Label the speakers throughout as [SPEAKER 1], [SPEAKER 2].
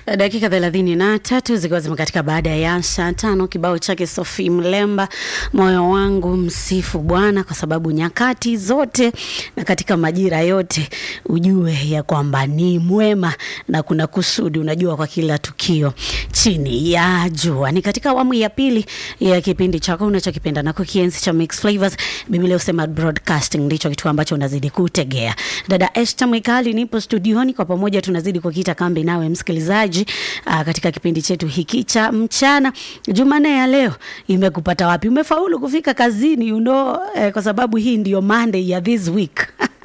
[SPEAKER 1] dakika thelathini na tatu zikiwa zimekatika baada ya saa tano. Kibao chake Sophie Mlemba, moyo wangu msifu Bwana kwa sababu nyakati zote na katika majira yote ujue ya kwamba ni mwema na kuna kusudi, unajua kwa kila tukio chini ya jua. Ni katika awamu ya pili ya kipindi chako unachokipenda na kukienzi cha Mix Flavors. Biblia husema broadcasting ndicho kitu ambacho unazidi kutegea. Dada Esther Mwikali nipo studioni, kwa pamoja tunazidi kukita kambi nawe msikilizaji aa, katika kipindi chetu hiki cha mchana. Jumanne ya leo imekupata wapi? Umefaulu kufika kazini you know, eh, kwa sababu hii ndio Monday ya this week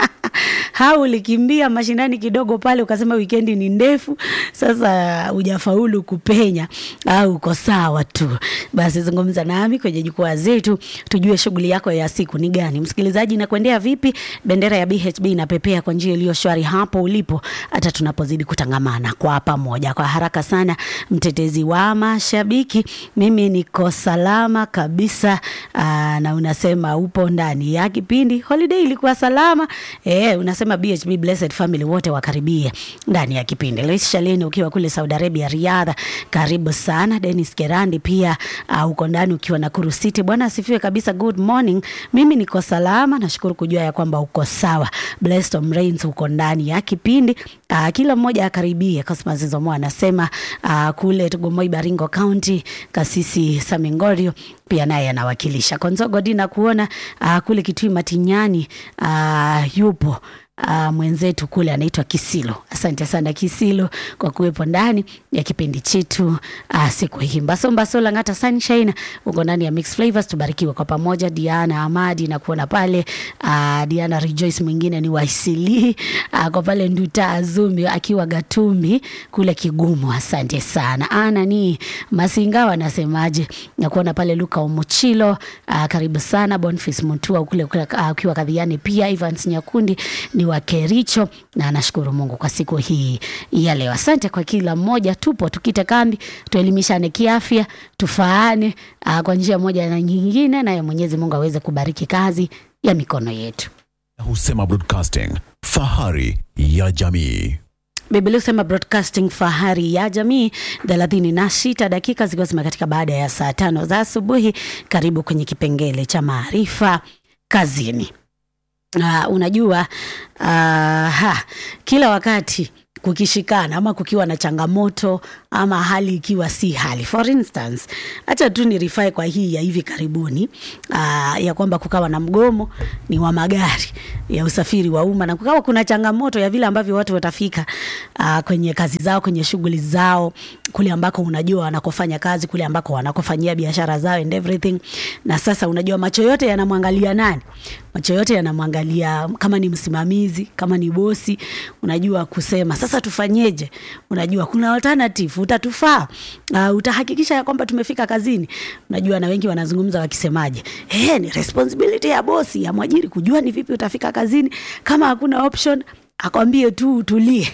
[SPEAKER 1] hau ulikimbia mashinani kidogo pale ukasema wikendi ni ndefu, sasa hujafaulu kupenya au uko sawa tu. Basi zungumza nami kwenye jukwaa zetu, tujue shughuli yako ya siku ni gani. Msikilizaji, inakuendea vipi? Bendera ya BHB inapepea kwa njia iliyo shwari hapo ulipo, hata tunapozidi kutangamana kwa pamoja. Kwa haraka sana, mtetezi wa mashabiki, mimi niko salama kabisa. Aa, na unasema upo ndani ya kipindi. Holiday ilikuwa salama eh, unasema BHB Blessed Family wote wakaribie ndani ya kipindi. Lois Shalini ukiwa kule Saudi Arabia Riyadh, karibu sana. Dennis Kerandi pia uh, uko ndani ukiwa Nakuru City. Bwana asifiwe kabisa. Good morning. Mimi niko salama, nashukuru kujua ya kwamba uko sawa. Blessed Om Rains uko ndani ya kipindi. Uh, kila mmoja akaribie. Cosmas Zomo anasema uh, kule Tugomoi Baringo County, Kasisi Samingorio pia naye anawakilisha. Konzogo Dina kuona uh, kule Kitui Matinyani uh, yupo Uh, mwenzetu kule anaitwa Kisilo. Asante sana Kisilo kwa kuwepo ndani ya kipindi chetu uh, siku hii. Mbaso Mbaso Langata Sunshine uko ndani ya Mix Flavors, tubarikiwe kwa pamoja. Diana Amadi na kuona pale uh, Diana Rejoice mwingine ni Waisili uh, kwa pale Nduta Azumi akiwa Gatumbi kule Kigumu. Asante sana. Ana ni Masinga wanasemaje? Na kuona pale Luka Omuchilo uh, karibu sana Boniface Mutua kule kule uh, akiwa Kadhiani pia Evans Nyakundi ni wa Kericho na nashukuru Mungu kwa siku hii ya leo. Asante kwa kila mmoja, tupo tukite kambi, tuelimishane kiafya, tufaane uh, kwa njia moja na nyingine, naye Mwenyezi Mungu aweze kubariki kazi ya mikono yetu.
[SPEAKER 2] Husema Broadcasting, fahari ya jamii.
[SPEAKER 1] Biblia husema broadcasting fahari ya jamii. thelathini na sita dakika zikiwa zimekatika baada ya saa tano za asubuhi. Karibu kwenye kipengele cha maarifa kazini. Uh, unajua uh, ha, kila wakati kukishikana ama kukiwa na changamoto ama hali ikiwa si hali. For instance, acha tu ni rifai kwa hii ya hivi karibuni uh, ya kwamba kukawa na mgomo ni wa magari ya usafiri wa umma na kukawa kuna changamoto ya vile ambavyo watu watafika uh, kwenye kazi zao, kwenye shughuli zao, kule ambako unajua wanakofanya kazi, kule ambako wanakofanyia biashara zao and everything. Na sasa unajua macho yote yanamwangalia nani? Macho yote yanamwangalia kama ni msimamizi, kama ni bosi, unajua kusema sasa tufanyeje? Unajua kuna alternative, utatufaa uh, utahakikisha ya kwamba tumefika kazini. Unajua na wengi wanazungumza wakisemaje, eh, ni responsibility ya bosi ya mwajiri kujua ni vipi utafika kazini. Kama hakuna option akwambie tu utulie.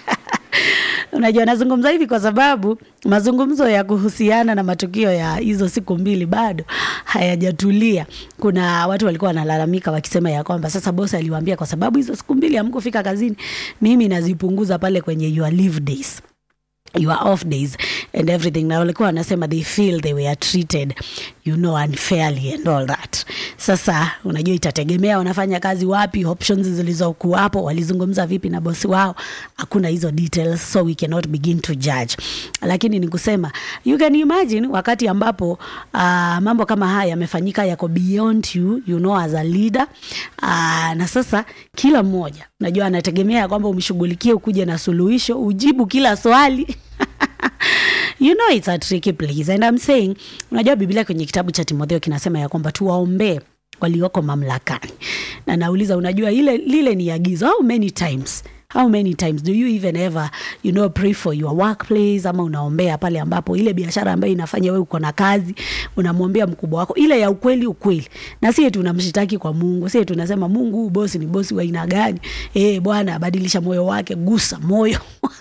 [SPEAKER 1] Unajua, nazungumza hivi kwa sababu mazungumzo ya kuhusiana na matukio ya hizo siku mbili bado hayajatulia. Kuna watu walikuwa wanalalamika wakisema ya kwamba sasa bosi aliwaambia kwa sababu hizo siku mbili hamkufika kazini, mimi nazipunguza pale kwenye your leave days your off days and everything na walikuwa wanasema they feel they were treated you know unfairly and all that sasa unajua itategemea wanafanya kazi wapi options zilizokuwapo walizungumza vipi na bosi wao hakuna hizo details so we cannot begin to judge lakini ni kusema you can imagine wakati ambapo uh, mambo kama haya yamefanyika yako beyond you you know as a leader uh, na sasa kila mmoja unajua anategemea kwamba umshughulikie ukuje na suluhisho ujibu kila swali you know it's a tricky place and I'm saying unajua biblia kwenye kitabu cha timotheo kinasema ya kwamba tuwaombee walioko mamlakani na nauliza unajua ile lile ni agizo how many times how many times do you even ever you know pray for your workplace ama unaombea pale ambapo ile biashara ambayo inafanya wewe uko na kazi unamwombea mkubwa wako ile ya ukweli ukweli na sie tunamshitaki kwa mungu sie tunasema mungu huu bosi ni bosi wa aina gani eh bwana badilisha moyo wake gusa moyo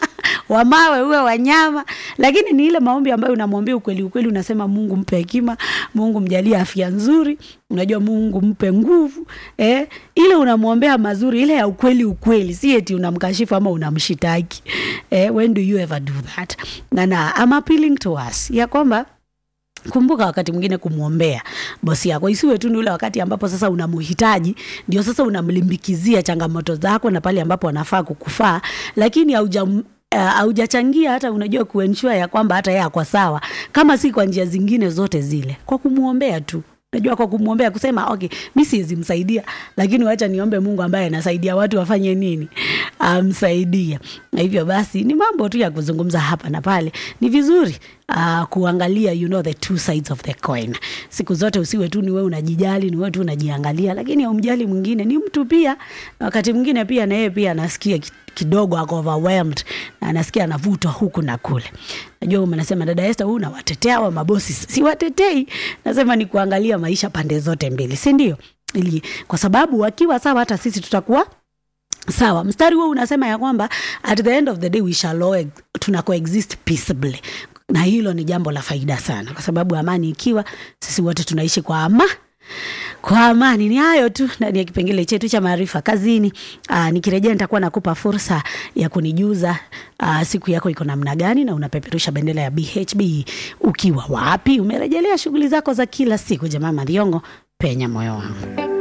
[SPEAKER 1] wa mawe uwe wanyama lakini ni ile maombi ambayo unamwambia ukweli ukweli unasema mungu mpe hekima mungu mjalie afya nzuri unajua mungu mpe nguvu eh? ile unamwombea mazuri ile ya ukweli ukweli si eti unamkashifu ama unamshitaki eh? when do you ever do that na na I'm appealing to us ya kwamba kumbuka wakati mwingine kumwombea bosi yako isiwe tu ni ule wakati ambapo sasa unamuhitaji ndio sasa unamlimbikizia changamoto zako na pale ambapo anafaa kukufaa lakini hauja haujachangia uh, hata unajua kuensure ya kwamba hata yeye ako sawa kama si kwa njia zingine zote zile kwa kumwombea tu najua kwa kumwombea kusema okay mi siwezi msaidia lakini wacha niombe mungu ambaye anasaidia watu wafanye nini amsaidia um, na hivyo basi ni mambo tu ya kuzungumza hapa na pale ni vizuri uh, kuangalia you know the two sides of the coin siku zote usiwe tu ni wewe unajijali ni wewe tu unajiangalia lakini umjali mwingine ni mtu pia na wakati mwingine pia na yeye pia anasikia kidogo ako overwhelmed na anasikia anavutwa huku na kule najua mnasema dada Esther huu unawatetea wa mabosi siwatetei nasema ni kuangalia maisha pande zote mbili si ndio ili kwa sababu wakiwa sawa hata sisi tutakuwa sawa mstari huo unasema ya kwamba at the end of the day we shall all tuna coexist peaceably na hilo ni jambo la faida sana kwa sababu amani ikiwa sisi wote tunaishi kwa ama kwa amani ni hayo tu ndani ya kipengele chetu cha maarifa kazini aa, nikirejea nitakuwa nakupa fursa ya kunijuza aa, siku yako iko namna gani na unapeperusha bendera ya bhb ukiwa wapi umerejelea shughuli zako za kila siku jamaa madhiongo penya moyo wangu